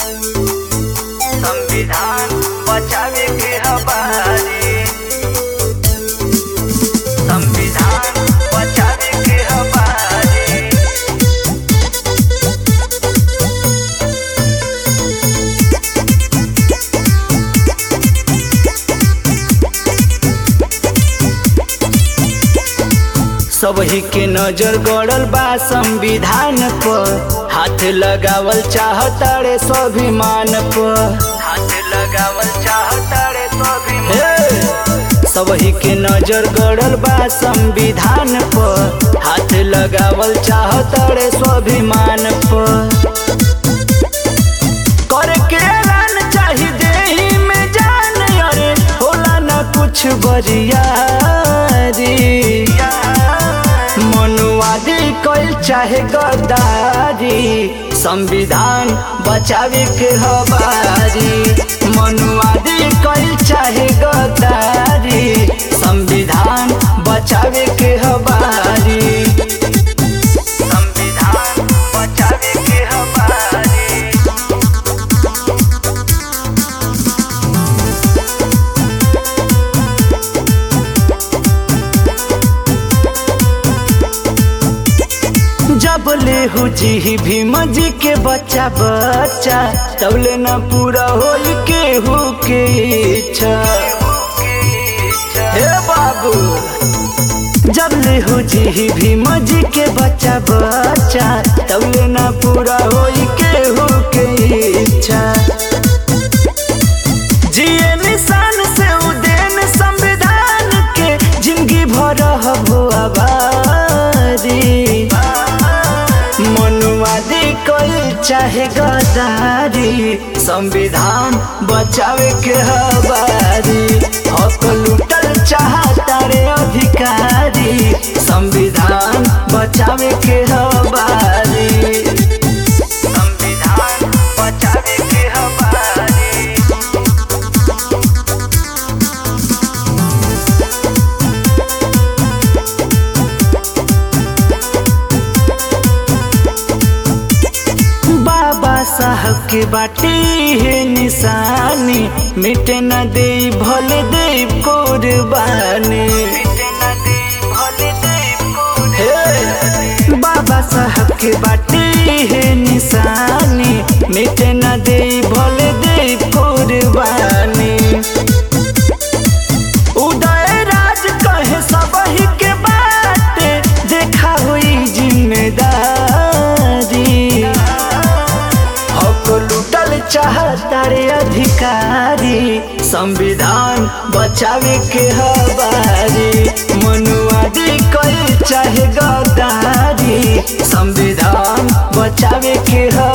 संविधान बचावे के हमारी संविधान बचावे के हमारी सबही के नजर गड़ल बा संविधान पर हाथ लगावल चाहतारे स्वाभिमान पर हाथ लगावल चाहतारे स्वाभिमान सबही के नजर गड़ल बा संविधान पर हाथ लगावल चाहतारे स्वाभिमान पर करके ऐलान चाही देही में जान अरे होला न कुछ बरियारी मनुवादी कल चाहे गद्दारी संविधान बचावे के हवारी मनुवादी कल चाहे गद्दारी संविधान बचावे के हवारी संविधान बचावे के हवारी जब ले जी भीम जी के बच्चा बच्चा तबले न पूरा होई केहू के इच्छा हे बाबू जब ले जी भीम जी के बच्चा बच्चा तबले न पूरा होई केहू के इच्छा जिए निशान से उदेन संविधान के जिंदगी भर हो आबादी मनुवादी कोई चाहे गदारी संविधान बचावे के हवारी हक लूटल चाहता रे अधिकारी संविधान बचावे के हवारी संविधान बचावे के हवारी बाबा साहब के बाटे है निशानी मिटे न दे भले दे कुर्बानी हे, बाबा साहब के बाटे है निशानी मिटे न दे भले दे कुर्बानी उदय राज कहे सबही के बाटे देखा हुई जिम्मेदारी हक लूटल चाहता रे अधिकारी संविधान बचावे के हवारी मनुवादी कल चाहे गद्दारी संविधान बचावे के हवारी